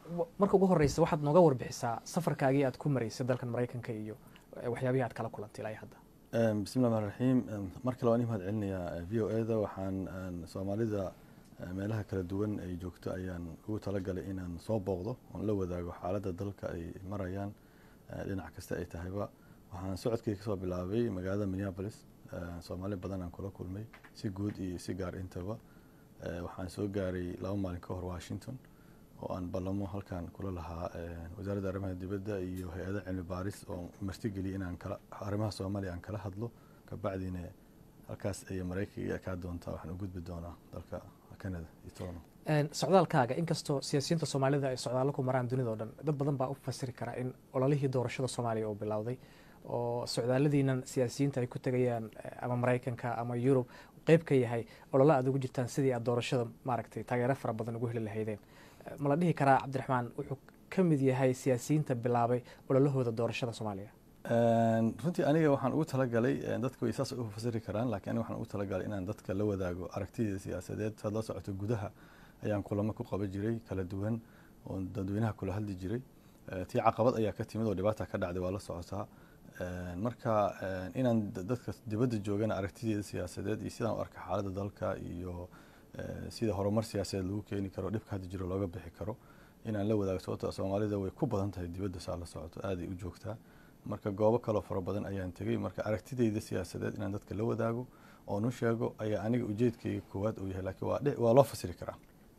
marka ugu horeysa waxaad nooga warbixisaa safarkaagii aad ku maraysay dalkan maraykanka iyo waxyaabihii aad kala kulantay ilaa hadda bismi llahi raxmaan raxiim mar kale waan i mahad celinayaa v o e da waxaan soomaalida meelaha kala duwan ay joogto ayaan ugu talagalay inaan soo booqdo oon la wadaago xaaladda dalka ay marayaan dhinac kasta ay tahayba waxaan socodkii kasoo bilaabay magaalada minneapolis soomaali badan aan kula kulmay si guud iyo si gaar intaba waxaan soo gaaray laba maalin ka hor washington oo aan ballamo halkan kula lahaa wasaaradda arrimaha dibadda iyo hay-ada cilmi baaris oo martigeliyay inaan kala arrimaha soomaaliya aan kala hadlo kabacdina halkaas ay maraykanka kaa doontaa waxaan u gudbi doonaa dalka canada iyo toronto socdaalkaaga inkastoo siyaasiyiinta soomaalida ay socdaallo ku maraan dunida o dhan dad badan baa u fasiri karaa in ololihii doorashada soomaaliya uu bilowday oo socdaalladiinan siyaasiyiinta ay ku tegayaan ama maraykanka ama yurub qeyb ka yahay ololo aad ugu jirtaan sidii aad doorashada maaragtay taageero fara badan ugu heli lahaydeen ma la dhihi karaa cabdiraxmaan wuxuu ka mid yahay siyaasiyiinta bilaabay ololahooda doorashada soomaaliya runtii aniga waxaan ugu talagalay dadka way saas u fasiri karaan laakiin aniga waxaan ugu talagalay inaan dadka la wadaago aragtidii siyaasadeed saad la socoto gudaha ayaan kulamo ku qaban jiray kala duwan oo dadweynaha kula hadli jiray tii caqabad ayaa ka timid oo dhibaata ka dhacday waa la socotaa marka inaan dadka dibadda joogana aragtideeda siyaasadeed iyo sidaan u arka xaaladda dalka iyo sida horumar siyaasadeed lagu keeni karo dhibka hadda jiro looga bixi karo inaan la wadaago sababto soomaalida way ku badan tahay dibadda saa la socoto aaday u joogtaa marka goobo kaloo fara badan ayaan tegey marka aragtideyda siyaasadeed inaan dadka la wadaago oon u sheego ayaa aniga ujeedkayga koowaad uu yahay laakiin waa loo fasiri karaa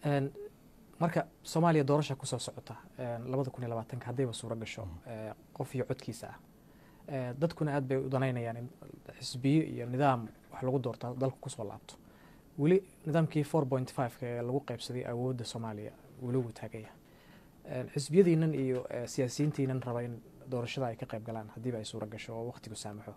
marka soomaaliya doorasha kusoo socota labada kun iyo labaatanka haddayba suuro gasho qof iyo codkiisa ah dadkuna aad bay u danaynayaan in xisbiyo iyo nidaam wax lagu doorta dalku kusoo laabto weli nidaamkii four point fiveka ee lagu qeybsaday awoodda soomaaliya weli wuu taagaya xisbiyadiinan iyo siyaasiyiintiinan raba in doorashada ay ka qayb galaan haddiiba ay suuro gasho oo waqtigu saamaxo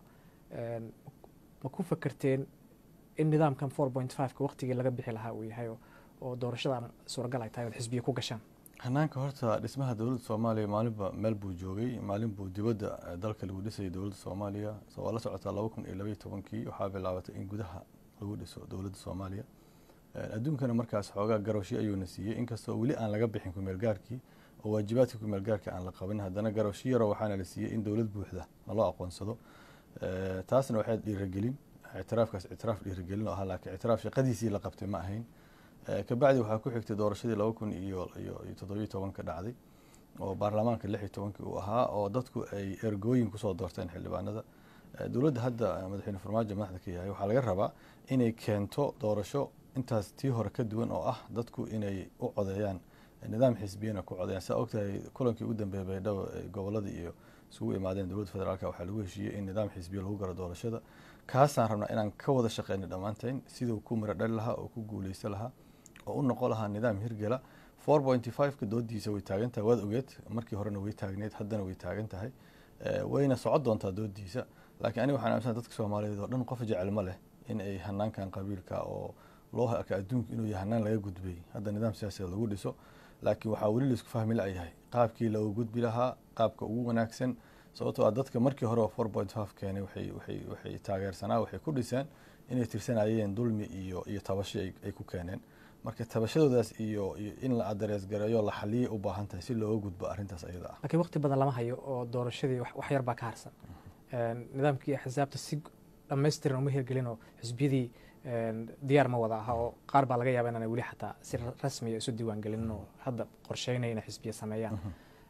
ma ku fakerteen in nidaamkan four point fiveka waqtigii laga bixi lahaa uu yahay oo doorashada suuragal ay tahay ood xisbiya ku gashaan hanaanka horta dhismaha dowladda soomaaliya maalinba meel buu joogay maalin buu dibadda dalka lagu dhisayay dowladda soomaaliya waa la socotaa laba kun iyo labaiyo tobankii waxaa bilaabatay in gudaha lagu dhiso dowladda soomaaliya adduunkana markaas xoogaa garowshi ayuuna siiyey inkastoo weli aan laga bixin kumeel gaarkii oo waajibaadka kumeel gaarka aan la qaban haddana garowshi yaro waxaana la siiyey in dowlad buuxda naloo aqoonsado taasna waxay dhiiragelin ictiraafkaas ictiraaf dhiiragelin oo ahaa laakiin ictiraaf shaqadiisii la qabtay ma ahayn kabacdi waxaa ku xigtay doorashadii laba kun iyo iyo toddobiyo tobanka dhacday oo baarlamaanka lix iyo tobankii uu ahaa oo dadku ay ergooyin kusoo doorteen xildhibaanada dowladda hadda madaxweyne farmaajo madaxda ka yahay waxaa laga rabaa inay keento doorasho intaas tii hore ka duwan oo ah dadku inay u codeeyaan nidaam xisbiyana ku codeeyaan saa ogtahay kulankii ugu dambeeyay baydhabo gobolada iyo isugu imaadeen dowladda federaalka waxaa lagu heshiiyey in nidaam xisbiya lagu galo doorashada kaasaan rabnaa inaan ka wada shaqeyno dhammaanteen siduu ku miro dhali lahaa oo ku guuleysan lahaa oo u noqon lahaa nidaam hirgela four pointy fiveka doodiisa way taagan tahay waad ogeed markii horena way taagneed haddana way taagan tahay wayna socon doontaa doodiisa laakiin aniga waxaan aaminsan dadka soomaaliyeed oo dhan qof jecel ma leh in ay hanaankan qabiilka oo loo arka adduunka inuu yahay hanaan laga gudbay hadda nidaam siyaasadeed lagu dhiso laakiin waxaa weli laisku fahmi la-yahay qaabkii looga gudbi lahaa qaabka ugu wanaagsan sababtoo ah dadka markii hore oo four point five keenay waxay waxay waxay taageersanaa waxay ku dhiseen inay tirsanayeen dulmi iyo iyo tabasho ay ku keeneen marka tabashadoodaas iyo iyo in la adarees gareeyo la xaliyay u baahan tahay si looga gudbo arrintaas ayada ah laakiin waqti badan lama hayo oo doorashadii wax yar baa ka harsan nidaamkii axsaabta si dhammaystiran uma hirgelin oo xisbiyadii diyaar ma wada aha oo qaar baa laga yaaba inaan weli xataa si rasmiya isu diiwaan gelinin oo hadda qorsheynaya inay xisbiya sameeyaan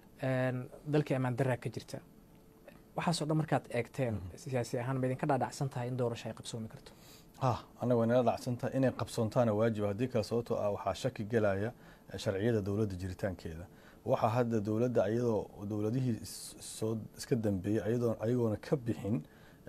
dalkii ammaan daraa ka jirta waxaasoo dhan markaad eegteen siyaasi ahaan ma idinka dhaadhacsan tahay in doorasho ay qabsoomi karto ha anaga way nala dhacsantahay inay qabsoontaana waajiba haddii kale sababtoo ah waxaa shaki gelaya sharciyada dowladda jiritaankeeda waxaa hadda dowladda iyadoo dowladihii soo iska dambeeyey ayadoo ayagoona ka bixin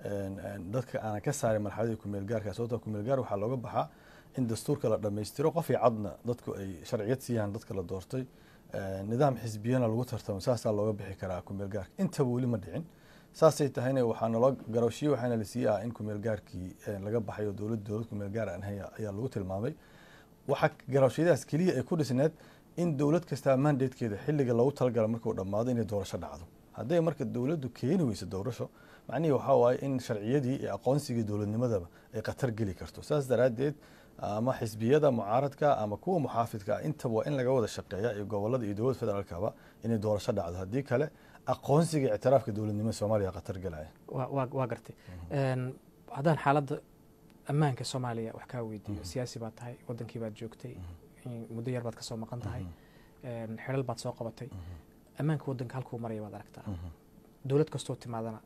dadka aanan ka saarin marxaladii kumeel gaarka sababtoo kumeel gaar waxaa looga baxaa in dastuurka la dhammaystiro qof iyo cadna dadku ay sharciyad siiyaan dadka la doortay nidaam xisbiyana lagu tartamo saasaa looga bixi karaa kumeel gaarka intaba weli ma dhicin saasay tahayna waxaa naloo garowshiye waxaana la siiyey ah in kumeel gaarkii laga baxay oo dowlad dowlad kumeel gaar aan ahay ayaa lagu tilmaamay waxaa garowshiyadaas keliya ay ku dhisneed in dowlad kastaa mandatekeeda xilliga loogu talagala markuu dhammaado inay doorasho dhacdo hadday marka dowladdu keeni weyso doorasho macnihii waxaa waaye in sharciyadii iyo aqoonsigii dowladnimadaba ay khatar geli karto saas daraaddeed ama xisbiyada mucaaradka ama kuwa muxaafidka ah intaba waa in laga wada shaqeeya iyo gobolada iyo dowladda federaalkaba inay doorasho dhacdo haddii kale aqoonsiga ictiraafka dowladnimada soomaaliya khatar galaya waa gartay haddaan xaaladda ammaanka soomaaliya wax kaa weydiiyo siyaasi baad tahay wadankii baad joogtay muddo yar baad ka soo maqan tahay xidhal baad soo qabatay ammaanka wadanka halkuu maraya baad aragtaa dowlad kastoo timaadana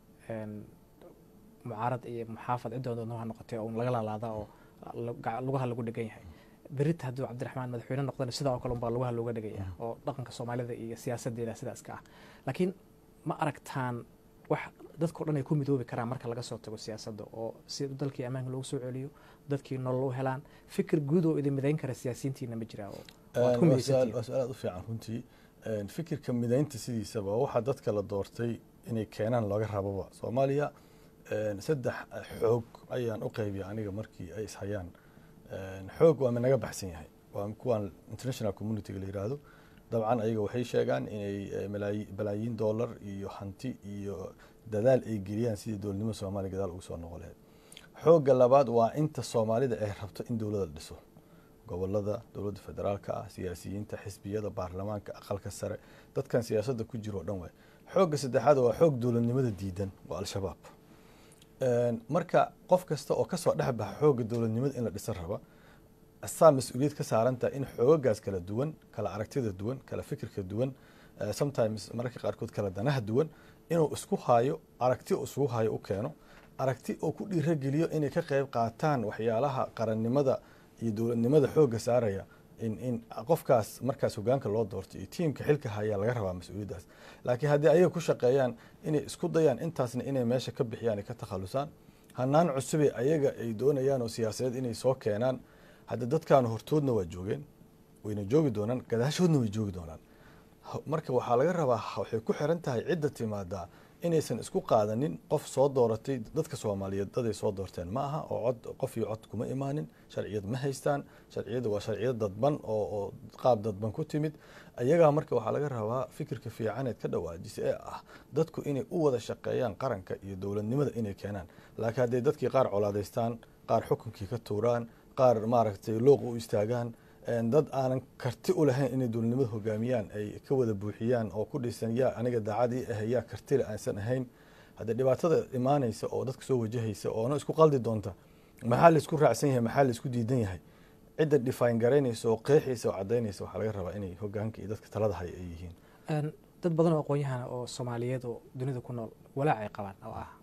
mucaarad iyo muxaafad cidda doonto ha noqotay oo laga laalaada oo lugaha lagu dhegan yahay berita hadduu cabdiraxmaan madaxweyne noqdana sidaa oo kale unbaa lugaha looga dhegaya oo dhaqanka soomaalida iyo siyaasadeeda sidaas ka ah laakiin ma aragtaan wax dadkao dhan ay ku midoobi karaan marka laga soo tago siyaasadda oo si dalkii ammaanka loogu soo celiyo dadkii nolol u helaan fikir guud oo idin midayn kara siyaasiyiintiina ma jiraa waa su-aal aad u fiican runtii fikirka midaynta sidiisaba waxaa dadka la doortay inay keenaan looga rababa soomaaliya saddex xoog ayaan u qaybiya aniga markii ay ishayaan xoog waa minaga baxsan yahay waa kuwan international communityga la yiraahdo dabcan ayaga waxay sheegaan inay balaayiin dollar iyo hanti iyo dadaal ay geliyaan sidii dowladnimada soomaaliya gadaal ugu soo noqon lahayd xoogga labaad waa inta soomaalida ay rabto in dowladda la dhiso gobolada dowladda federaalka ah siyaasiyiinta xisbiyada baarlamaanka aqalka sare dadkan siyaasadda ku jiro o dhan waay xoogga saddexaad waa xoog dowladnimada diidan waa al-shabaab marka qof kasta oo kasoo dhex baxa xoogga dowladnimada in la dhisan raba asaa mas-uuliyad ka saarantaha in xoogagaas kala duwan kala aragtida duwan kala fikirka duwan sometimes mararka qaarkood kala danaha duwan inuu isku hayo aragti isugu hayo u keeno aragti oo ku dhiirageliyo inay ka qayb qaataan waxyaalaha qarannimada iyo dowladnimada xoogga saaraya in qofkaas markaas hogaanka loo doorto iyo tiimka xilka hayaa laga rabaa mas-uuliyaddaas laakiin haddii ayaga ku shaqeeyaan inay isku dayaan intaasna inay meesha ka bixiyaan ay ka takhalusaan hanaan cusube ayaga ay doonayaan oo siyaasadeed inay soo keenaan hadda dadkaanu hortoodna waa joogeen wayna joogi doonaan gadaashoodna way joogi doonaan marka waxaa laga rabaa waxay ku xiran tahay cidda timaadaa inaysan isku qaadanin qof soo dooratay dadka soomaaliyeed daday soo doorteen ma aha oo cod qof iyo cod kuma imaanin sharciyad ma haystaan sharciyadda waa sharciyad dadban oo oo qaab dadban ku timid ayagaa marka waxaa laga rabaa fikirka fiicaneed ka dhawaajisa ee ah dadku inay u wada shaqeeyaan qaranka iyo dowladnimada inay keenaan laakiin hadday dadkii qaar colaadaystaan qaar xukunkii ka tuuraan qaar maaragtay looq u istaagaan dad aanan karti u lahayn inay dowladnimada hogaamiyaan ay ka wada buuxiyaan oo ku dhisan yaa aniga daacadii ah yaa kartile aansan ahayn haddee dhibaatada imaanaysa oo dadka soo wajahaysa oona isku qaldi doonta maxaa laisku raacsan yahay maxaa laisku diidan yahay cidda dhifaan garaynaysa oo qeexaysa oo cadaynaysa waxaa laga rabaa inay hogaanka iyo dadka talada hay ay yihiin dad badan oo aqoon-yahana oo soomaaliyeed oo dunida ku nool walaac ay qabaan oo ah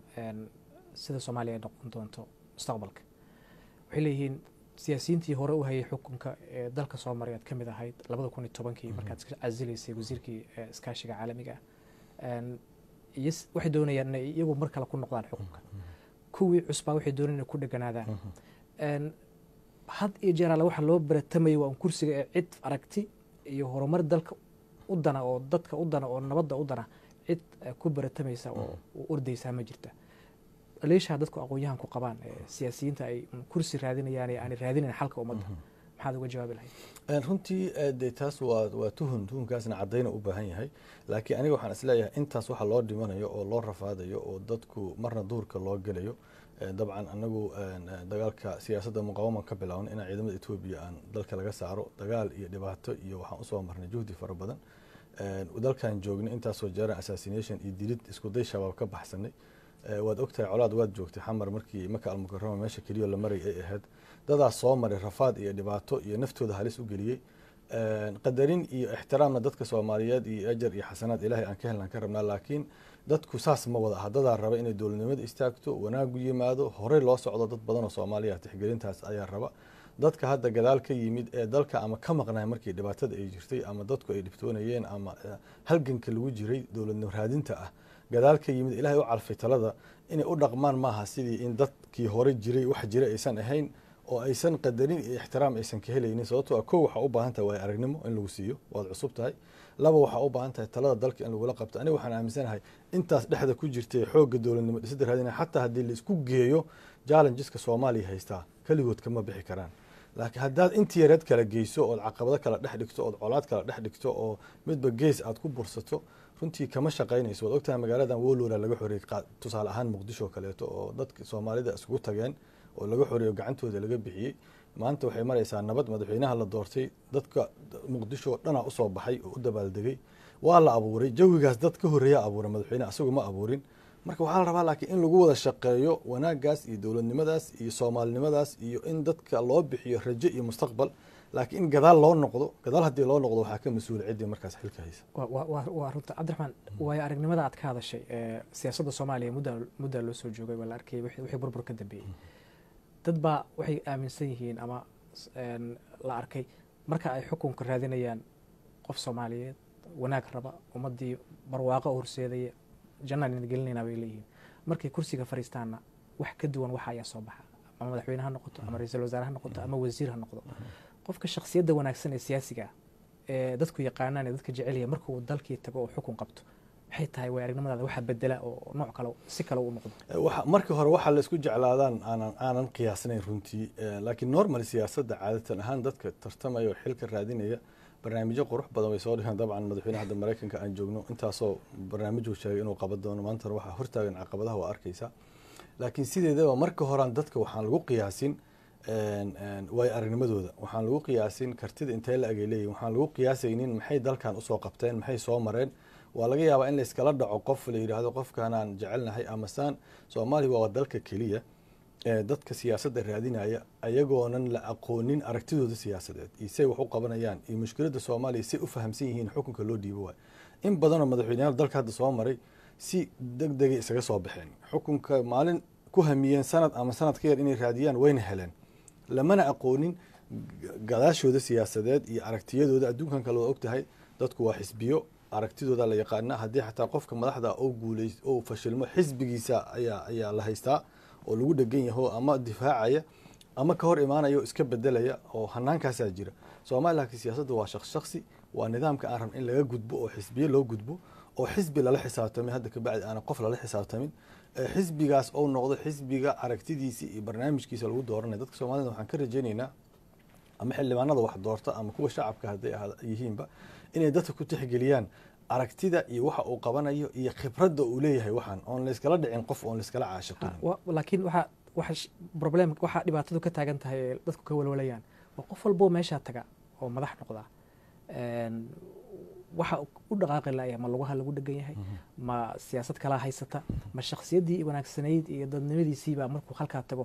sida soomaaliya ay noqon doonto mustaqbalka waxay leeyihiin siyaasiyiintii hore u hayay xukunka ee dalka soo maray aad ka mid ahayd labada kun iyo tobankii markaad iska casilaysay wasiirkii iskaashiga caalamiga ah iyo waxay doonayaan inay iyagu mar kale ku noqdaan xukunka kuwii cusbaa waxay doonayaan inay ku dheganaadaan had iyo jeer alle waxa loo baratamayay waa un kursiga ee cid aragti iyo horumar dalka u dana oo dadka u dana oo nabadda u dana cid ku baratamaysa oo u ordaysaa ma jirta leeshaa dadku aqoon-yahan ku qabaan siyaasiyiinta ay kursi raadinayaan ee aanay raadinayn xalka ummadda maxaad uga jawaabi lahayd runtii de taas waa waa tuhun tuhunkaasna caddayna u baahan yahay laakiin aniga waxaan isleeyahay intaas waxa loo dhimanayo oo loo rafaadayo oo dadku marna duurka loo gelayo dabcan anagu dagaalka siyaasadda muqawaman ka bilaawan inaan ciidamada etoobiya aan dalka laga saaro dagaal iyo dhibaato iyo waxaan usoo marnay juhdi fara badan dalkan joognay intaasoo jeeran assassination iyo dilid iskuday shabaab ka baxsanay waad ogtahay colaad waad joogtay xamar markii maka almukarama meesha keliyo la maray ay ahayd dadaas soo maray rafaad iyo dhibaato iyo naftooda halis u geliyey qadarin iyo ixtiraamna dadka soomaaliyeed iyo ajar iyo xasanaad ilaahay aan ka helnaan ka rabnaa laakiin dadku saas ma wada aha dadaa raba inay dowladnimada istaagto wanaagu yimaado horey loo socdo dad badan oo soomaaliya tixgelintaas ayaa raba dadka hadda gadaal ka yimid ee dalka ama ka maqnay markii dhibaatada ay jirtay ama dadku ay dhibtoonayeen ama halganka lagu jiray dowladnimo raadinta ah gadaal ka yimid ilaahay u calfay talada inay u dhaqmaan maaha sidii in dadkii hore jiray wax jira aysan ahayn oo aysan qadarin iyo ixtiraam aysan ka helaynin sababtoo a kow waxaa u baahan tahay waay aragnimo in lagu siiyo waad cusub tahay laba waxaa u baahan tahay talada dalka in lagula qabto aniga waxaan aaminsanahay intaas dhexda ku jirtay xoogga dowladnimo dhisada raadina xataa haddii laisku geeyo challengeska soomaaliya haystaa keligood kama bixi karaan laakiin haddaad intii yareed kala geyso ood caqabado kala dhex dhigto ood colaad kala dhex dhigto oo midba gees aad ku bursato runtii kama shaqaynayso waad ogtahay magaaladan wolora laga xoreeyey tusaale ahaan muqdisho kaleeto oo dadka soomaalida iskugu tageen oo laga xoreeyo gacantooda laga bixiyey maanta waxay maraysaa nabad madaxweynaha la doortay dadka muqdisho oo dhanaa usoo baxay oo u dabaaldegay waa la abuuray jawigaas dad ka horreeya abuuray madaxweyne asagu ma abuurin marka waxaa la rabaa laakiin in lagu wada shaqeeyo wanaagaas iyo dowladnimadaas iyo soomaalinimadaas iyo in dadka loo bixiyo rajo iyo mustaqbal laakiin in gadaal loo noqdo gadaal haddii loo noqdo waxaa ka mas-uula ciddii markaas xilka haysa waa runta cabdiraxmaan waayo aragnimada aad ka hadashay siyaasadda soomaaliya mudda muddaa loo soo joogay waa la arkayay wixii burbur ka dambeeyey dad baa waxay aaminsan yihiin ama la arkay marka ay xukunka raadinayaan qof soomaaliyeed wanaag raba ummaddii barwaaqo horseedaya jannaan idin gelinayna bay leeyihiin markay kursiga fariistaanna wax ka duwan waxa ayaa soo baxa ama madaxweyne ha noqoto ama ra-iisul wasaare ha noqoto ama wasiir ha noqdo qofka shaksiyadda wanaagsan ee siyaasiga ah ee dadku yaqaanaan ee dadka jecelya markuu dalkii tago oo xukun qabto maxay tahay way aragnimadaada waxa bedela oo nooc kale si kale u noqdo marka hore waxaa la isku jeclaadaan aanan aanan qiyaasnayn runtii laakiin normal siyaasadda caadatan ahaan dadka tartamaya oo xilka raadinaya barnaamijyo qurux badan way soo dhigeen dabcan madaxweynaha hadda maraykanka aan joogno intaasoo barnaamijuu sheegay inuu qaban doono maantana waxaa hortaagan caqabadaha waa arkaysaa laakiin sideedaba marka horean dadka waxaan lagu qiyaasin waayo aragnimadooda waxaan lagu qiyaasin kartida intee la agay leeyihin waxaan lagu qiyaasaynin maxay dalkan usoo qabteen maxay soo mareen waa laga yaabaa in layskala dhaco qof la yidhaahdo qofkanaan jecelnahay amasaan soomaaliya waa dalka keliya dadka siyaasadda raadinaya ayagoonan la aqoonin aragtidooda siyaasadeed iyo say wax u qabanayaan iyo mushkiladda soomaaliya say u fahamsan yihiin xukunka loo dhiibo waay in badanoo madaxweyneyaal dalka hadda soo maray si deg degay isaga soo baxeen xukunka maalin ku hamiyeen sanad ama sanad ka yar inay raadiyaan wayna heleen lamana aqoonin gadaashooda siyaasadeed iyo aragtiyadooda adduunkan kale waa ogtahay dadku waa xisbiyo aragtidooda la yaqaana haddii xataa qofka madaxda oo guuley oo fashilmo xisbigiisa ayaa ayaa la haystaa oo lagu dhegan yaho ama difaacaya ama ka hor imaanaya oo iska bedelaya oo hanaankaasaa jira soomaaliya laakiin siyaasadda waa shaqs shaksi waa nidaamka aan rabn in laga gudbo oo xisbiye loo gudbo oo xisbi lala xisaabtamay hadda kabacdi aanan qof lala xisaabtamin xisbigaas ou noqdo xisbiga aragtidiisa iyo barnaamijkiisa lagu dooranaya dadka soomaalida waxaan ka rajaynaynaa ama xildhibaanada wax doorta ama kuwa shacabka hadday yihiinba inay dadka ku tixgeliyaan aragtida iyo waxa uu qabanayo iyo khibradda uu leeyahay waxaan oon layskala dhicin qof oon layskala caashiqin laakiin waxa waxa problem waxaa dhibaatadu ka taagan tahay ee dadku ka walwalayaan waa qof walboo meeshaa taga oo madax noqda waxa u dhaqaaqi laaya ma lugaha lagu dhegan yahay ma siyaasad kalaa haysata ma shaksiyaddii wanaagsanayd iyo dadnimadiisiibaa markuu halkaa tago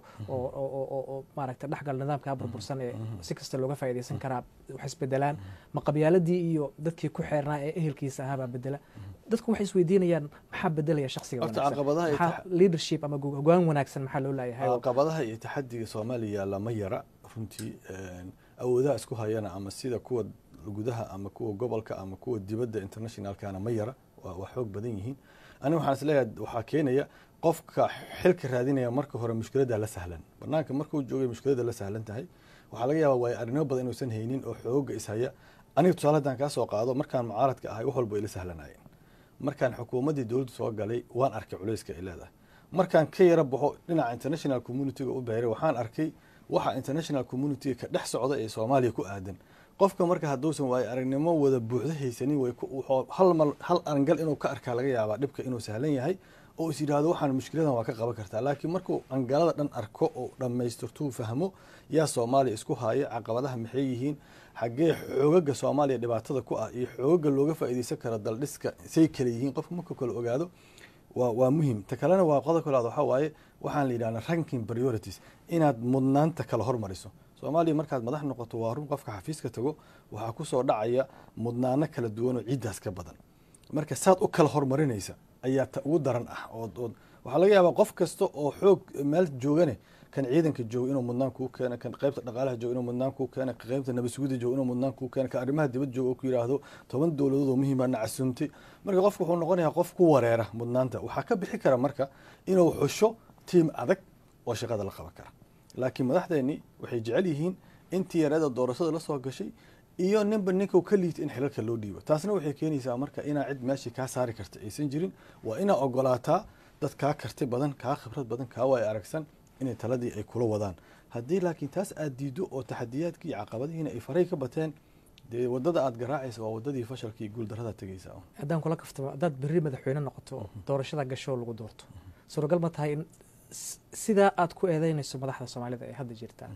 oo maaragta dhexgal nidaamkaa burbursan ee si kasta looga faa'iidaysan karaa wax isbedelaan ma qabyaaladii iyo dadkii ku xeernaa ee ehelkiisa ahaabaa bedela dadku waxay isweydiinayaan maxaa bedelaya shaksiga wanaagsan leadership ama hogaan wanaagsan maxaa loo laayahay caqabadaha iyo taxadiga soomaaliya lama yara runtii awoodaha isku hayana ama sida kuwa gudaha ama kuwa gobolka ama kuwa dibadda internationalkana ma yara waa xoog badan yihiin aniga waxaan isleeyahay waxaa keenaya qofka xilka raadinaya marka hore mushkiladda la sahlan banaanka markuu joogay mushkiladda la sahlan tahay waxaa laga yaabaa waayo arrinimo badan inuusan haynin oo xooga ishaya aniga tusaale haddaan kaa soo qaado markaan mucaaradka ahay wax walba ila sahlanayeen markaan xukuumaddii dowladdu soo galay waan arkay culayska ay leedahay markaan ka yara baxo dhinaca international communityga u beeray waxaan arkay waxa international communityga ka dhex socda ee soomaaliya ku aadan qofka marka hadduusan waayo aragnimo wada buuxdo haysanin way hal mal hal arangal inuu ka arkaa laga yaabaa dhibka inuu sahlan yahay oo is yidhaahdo waxaan mushkiladan waa ka qaban kartaa laakiin markuu angalada dhan arko oo dhammaystirtuu fahmo yaa soomaaliya isku haya caqabadaha maxay yihiin xaggee xoogaga soomaaliya dhibaatada ku ah iyo xoogaga looga faa'iidaysan kara daldhiska say kale yihiin qofka markuu kale ogaado waa waa muhim ta kalena waa qodobka labaad waxaa waaye waxaan la yidhahdaa ranking priorities inaad mudnaanta kala hormariso soomaaliya markaad madax noqoto waa run qofka xafiiska tago waxaa kusoo dhacaya mudnaano kala duwan oo ciiddaas ka badan marka saad u kala hormarinaysa ayaa ta ugu daran ah oo waxaa laga yaabaa qof kasta oo xoog meel joogane kan ciidanka jooga inuu mudnaan kuu keeno kan qaybta dhaqaalaha jooga inuu mudnaan kuu keeno kan qaybta nabadsuguda jooga inuu mudnaan kuu keeno kan arrimaha dibad jooga oo ku yidhaahdo toban dowladood oo muhiima nacasuumtay marka qofku wuxuu noqonayaa qof ku wareera mudnaanta waxaa ka bixi kara marka inuu xusho tiim adag oo shaqada la qaban kara laakiin madaxdeennii waxay jecel yihiin intii yareeda doorashada la soo gashay iyo ninba ninka ka liita in xilalka loo dhiibo taasna waxay keenaysaa marka inaa cid meeshii kaa saari karta aysan jirin waa inaa ogolaataa dad kaa karti badan kaa khibrad badan kaa waay aragsan inay taladii ay kula wadaan haddii laakiin taas aad diido oo taxadiyaadkii iyo caqabadihiina ay faray ka bateen dee wadada aad garaacaysa waa wadadii fashalka iyo guuldarada tegaysa haddaan kula kaftamo haddaad berri madaxweyne noqoto doorashada gasho lagu doorto suuragal ma tahay in sidaa aad ku eedeynayso madaxda soomaalida ee hadda jirta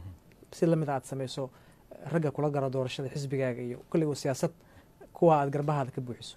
si lamid a aad samayso ragga kula garo doorashada xisbigaaga iyo kulligo siyaasad kuwa aad garbahaada ka buuxiso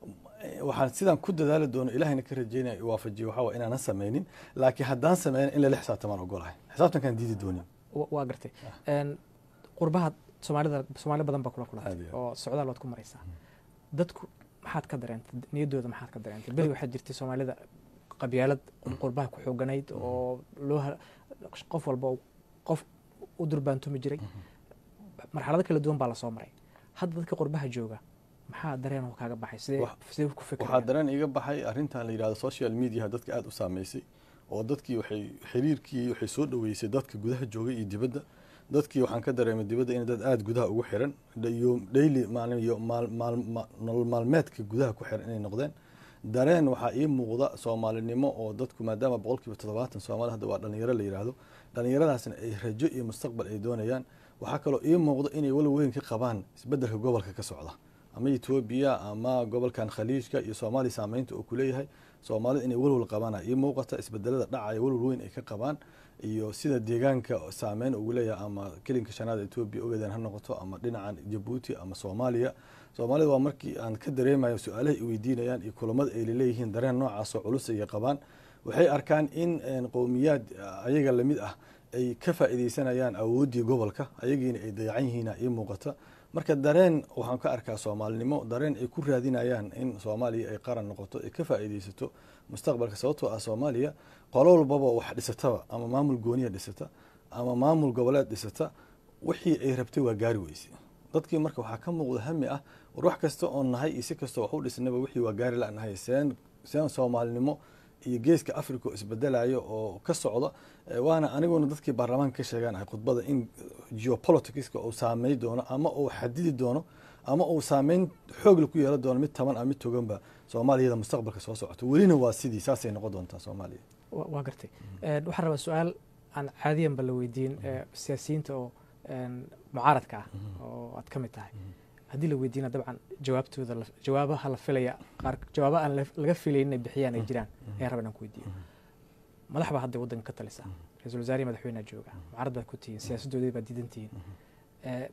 waxaan sidaan ku dadaali doono ilahayna ka rajeynaya waafajiyo waxaa waa inaanan sameynin laakiin haddaan sameynin in lala xisaabtamaan ogolahay xisaabtankaan diidi doonin Wa- waa gartay Een, qurbaha soomaalida soomaali badan baa kula Aad kulantay iyo aad. oo socdaal waad ku maraysaa dadku maxaad ka dareentay niyaddooda maxaad ka dareentay beri waxaa jirtay soomaalida qabyaalad qurbaha ku xooganayd oo loo ha- qof walba uu qof u durbaantumi jiray marxalado kala duwan baa lasoo maray hadda dadka qurbaha jooga maxaa dareen oo kaaga baxay sidee Wax- sidee ku waxaa fikirayaan dareen iga baxay arrintan la yidhahdo social media dadka aada u saameysay oo dadkii waxay xiriirkii waxay soo dhaweysay dadka gudaha joogay iyo dibadda dadkii waxaan ka dareemay dibadda in dad aada gudaha ugu xiran da- iyo daily maalin iyo maal- maal- ma- nolol maalmeedka gudaha ku xiran inay noqdeen dareen waxaa ii muuqda soomaalinimo oo dadku maadaama boqolkiiba toddobaatan soomaali hadda waa dhalinyaro la yidhaahdo dhalinyaradaasna ay rajo iyo mustaqbal ay doonayaan waxaa kaloo ii muuqda inay walow weyn ka qabaan isbeddelka gobolka ka socda ama etoobiya ama gobolkan khaliijka iyo soomaaliya saameynta uu kuleeyahay soomaalida inay walwal qabaan ii muuqata isbedelada dhacaya walwal weyn ay ka qabaan iyo sida deegaanka saameyn ugu leeyahay ama kelinka shanaad etoobiya ogeedaan ha noqoto ama dhinacan jabuuti ama soomaaliya soomaalida waa markii aan ka dareemayo su-aalaha ay weydiinayaan iyo kulamada ay laleeyihiin dareen noocaasoo culus ay qabaan waxay arkaan in een, qowmiyaad ah, ayaga lamid ah ay ka faa'iideysanayaan awooddii gobolka ayagiina ay dayacan yihiina ii muuqata marka dareen waxaan ka arkaa soomaalinimo dareen ay ku raadinayaan in soomaaliya ay qaran noqoto ay ka faa'iideysato mustaqbalka sababtoo ah soomaaliya qolo walbaba wax dhisataba ama maamul gooniya dhisata ama maamul goboleed dhisata wixii ay rabtay waa gaari weyse dadkii marka waxaa ka muuqda hami ah war wax kasta oon nahay iyo si kasta wax u dhisnaba wixii waa gaari la nahay seen seen soomaalinimo iyo geeska africa oo isbedelayo oo ka socda Eh, waana aniguna dadkii baarlamaanka ka sheegaan ahay khudbada in geopoliticska uu saamey doono ama uu xadidi doono ama uu saameyn xoogla ku yeelan doono mid taban ama mid toganba soomaaliyada mustaqbalka soo socoto welina waa sidii saasay noqon doontaa soomaaliya Wa- waa gartay Een, waxaan rabaa su-aal aan caadiyanba la weydiin ee siyaasiyiinta oo een, mucaaradka ah oo aad ka mid tahay haddii la weydiina dabcan jawaabtooda la- jawaabaha la filaya qaar jawaaba aan la- laga filayn inay bixiyaan ay jiraan ayaan rabaa inaan ku weydiiyo madax baa hadda waddanka ka talisa ra-iisul wasaarihi madaxweynea jooga mucaarad baad ku tihiin siyaasaddoodii baad diidan tihiin Ee,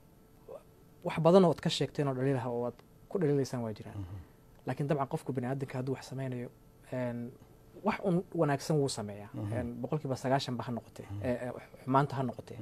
wax badan oo ad ka sheegteen oo dhaliilaha oo aad ku dhaliilaysaan waa jiraan laakiin dabcan qofku bani aadamka hadduu wax sameynayo een, wax un wanaagsan wuu sameeyaa Een, boqolkiiba sagaashan ba ha noqotee ee, ee, xumaanta ha noqotee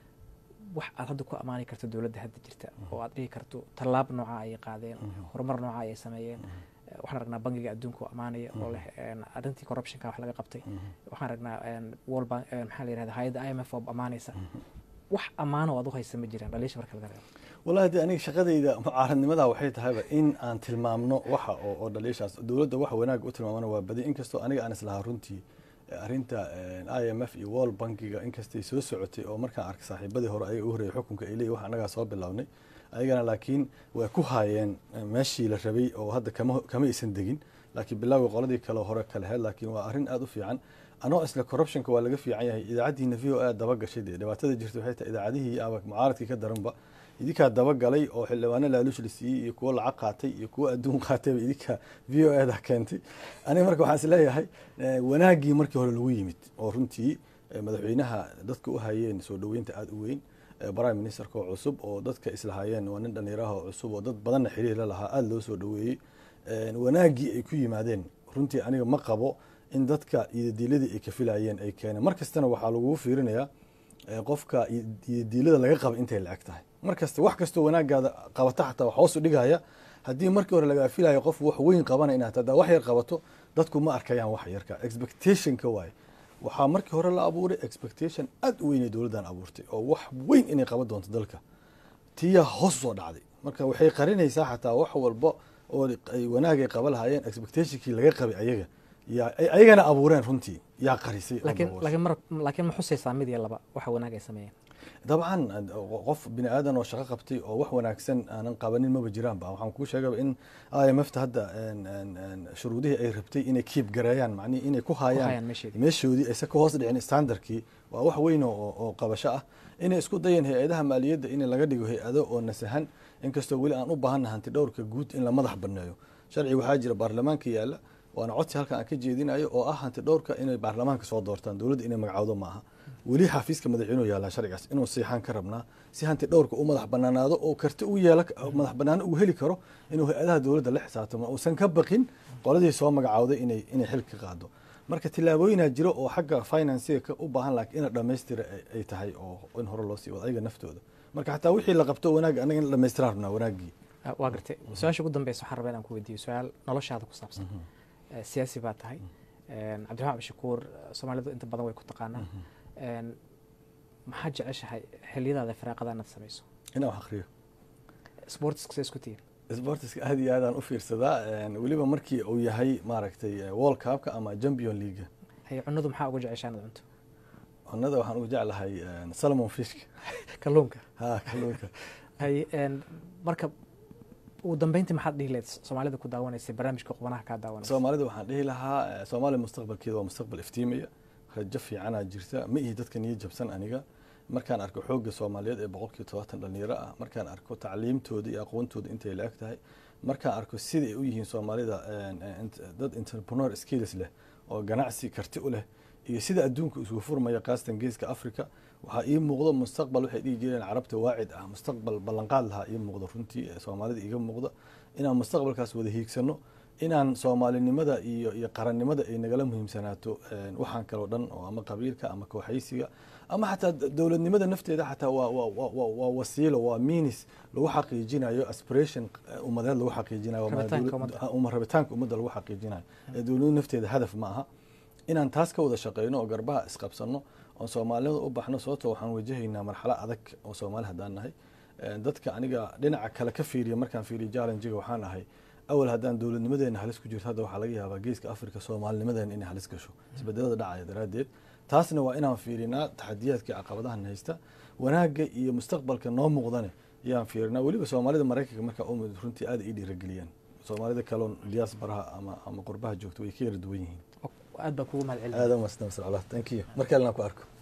wax aad hadda ku ammaani karto dowladda hadda jirta oo aad dhihi karto tallaab nooca ayay qaadeen horumar nooca ayay sameeyeen Ee, waxaan aragnaa bangiga adduunka oo ammaanaya oo leh een, arrintii corruptionka wax laga qabtay waxaan aragnaa een, world bank een, maxaa la yirahda hay-adda i m f oo ammaanaysa wax ammaano oo aad u haysa ma jiraan dhaliisha marka laga reebo wallahi de aniga shaqadayda mucaaradnimada waxay tahayba in aan tilmaamno waxa oo oo dhaliishaas dowladda waxa wanaag u tilmaamana waa badi inkastoo aniga aan islahaa runtii eh, arrinta i m f iyo world bankiga inkastay soo socotay oo markaan arkay saaxiibadii hore ayaga u horreeyay xukunka ay leeyihin wax annagaa soo bilownay ayagana laakiin way ku haayeen eh, meeshii la rabay oo hadda kama kama aysan degin laakiin bilowga qoladii kale hore kale heed laakiin waa arrin aada u fiican anoo isla corruptionka waa laga fiican yahay idaacaddiina v o a daba gashay dee dhibaatada jirta waxay tahay idaacadihii ama mucaaradkii ka daranba idinkaa dabagalay oo xildhibaano laaluush la siiyey iyo kuwo lacag qaatay iyo kuwo adduun qaatayba idinka v o a da keentay aniga marka waxaan isleeyahay eh, wanaaggii markii hore lagu yimid oo runtii eh, madaxweynaha dadka u hayeen soo dhoweynta aada u weyn eh, prime ministerka oo cusub oo dadka islahaayeen waa nin dhallinyaraha oo cusub oo dad badanna xiriir la lahaa aada loo soo dhoweeyey Eh, wanaaggii ay ku yimaadeen runtii aniga ma qabo in dadka iyodiiladii ay ka filayeen ay keeneen mar kastana waxaa lagugu fiirinayaa eh, qofka iyodiilada laga qaba intay la-eg tahay mar kasta wax kastoo wanaagaada qabata xataa wax hoos u dhigaya haddii markii hore lagaa filayo qof wax weyn qabana inaad hadaa wax yar qabato dadku ma arkayaan wax yarka expectationka waaye waxaa markii hore la abuuray expectation aada u weynay dowladdan abuurtay oo wax weyn inay qaban doonto dalka tiyaa hoos soo dhacday marka waxay qarinaysaa xataa wax walba oo ay wanaag ay qaba lahaayeen expectationkii laga qabay ayaga yaa ay ayagana abuureen runtii yaa qarisay oo laakiin dabooshay. laakiin mar laakiin ma xusaysaa mid iyo laba waxa wanaag ay sameeyeen dabcan qof bini aadan oo shaqo qabtay oo wax wanaagsan aanan qabanin maba jiraanba waxaan kuu sheegaba in i m f ta hadda en- en- en shuruudihii ay rabtay inay kiib gareeyaan macnihi inay ku Ku hayaan hayaan meesheedii. meeshoodii aysan ka hoos dhicin standardkii waa wax weyn oo oo qabasho ah inay isku dayeen hay-adaha maaliyadda in laga dhigo hay-ado oo nasahan inkastoo weli aan u baahanna hanti dhowrka guud in la madax banneeyo sharci waxaa jira baarlamaanka yaalla waana codsi halkan aan ka jeedinayo oo ah hanti dhowrka inay baarlamaanka soo doortaan dowladda inay magacowdo maaha weli xafiiska madaxweynuhu yaallaa sharcigaas inuu siixaan ka rabnaa si hanti dhowrka u madax banaanaado oo karti u yeela madax banaano uu heli karo inuu hay-adaha dowladda la xisaabtamo uusan ka baqin qoladii soo magacawday inay inay xil ka qaado marka tillaabooyinaa jiro oo xagga financiga u baahan laakiin ina dhammaystira ay tahay oo in hore loo sii wado ayaga naftooda marka xataa wixii la qabto wanaag anaga in dhammaystiraan rabnaa wanaaggii waa gartay su-aasha ugu dambeysa waxaan rabaa inaan ku weydiiyo su-aal noloshaada ku saabsan siyaasi baa tahay cabdiraxmaan abdishakuur soomaalidu inta badan way ku taqaanaa maxaad jeceshahay xiliyadaada firaaqada inaad samayso inaan wax akriyo sportska see isku tihiin sportiska aad iyo aadaan u fiirsadaa weliba markii uu yahay maaragtay world cupka ama champion league haye cunadu maxaa ugu jeceshaa inaad cunto cunada waxaan ugu jeclahay salmon fishka kalluunka ha kalluunka haye marka ugu dambeyntii maxaad dhihi lahayd soomaalida ku daawanaysay barnaamijka qubanaha kaa daawanaysa soomaalida waxaan dhihi lahaa soomaaliya mustaqbalkeeda waa mustaqbal iftiimaya rajo fiicanaa jirta ma ihi dadka niyo jabsan aniga markaan arko xoogga soomaaliyeed ee boqolkiiba todobaatan dhalinyaro ah markaan arko tacliimtooda iyo aqoontooda intay la eg tahay markaan arko sida ay u yihiin soomaalida dad entrepreneur skills leh oo ganacsi karti u leh iyo sida adduunka isugu furmaya kaastan geeska africa waxaa ii muuqdo mustaqbal waxay dhihi jireen carabta waacid ah mustaqbal ballanqaad lahaa ii muuqdo runtii soomaalida iga muuqda inaan mustaqbalkaas wada hiigsano inaan soomaalinimada iyo iyo qarannimada ay nagala muhiimsanaato waxaan kaloo dhan oo ama qabiilka ama kooxaysiga ama xataa dowladnimada nafteeda xataa waa waa wasiilo waa minis lagu xaqiijinayo aspiration ummadeed lagu xaqiijinayo rabitaanka ummadda lagu xaqiijinayo ee dowladnimada nafteeda hadaf ma aha inaan taas ka wada shaqeyno oo garbaha isqabsano oon soomaalinimada u baxno sababto waxaan wajahaynaa marxalo adag oo soomaali haddaan nahay dadka aniga dhinaca kale ka fiiriya markaan fiiriya challengiga waxaan ahay awal haddaan dowladnimadeena halis ku jirto hadda waxaa laga yaabaa geeska africa soomaalinimadeena inay halis gasho isbedelada dhacaya daraaddeed taasna waa inaan fiirinaa taxadiyaadkii caqabadahan haysta wanaagga iyo mustaqbalka noo muuqdane ayaan fiirinaa weliba soomaalida maraykanka markaa umid runtii aad ii dhiirageliyaan soomaalida kaloon diyaas baraha ama ama qurbaha joogto way ka yara duwan yihiin aad baa kugu mahad celin aad u mahadsan thank you mar kalena ku arko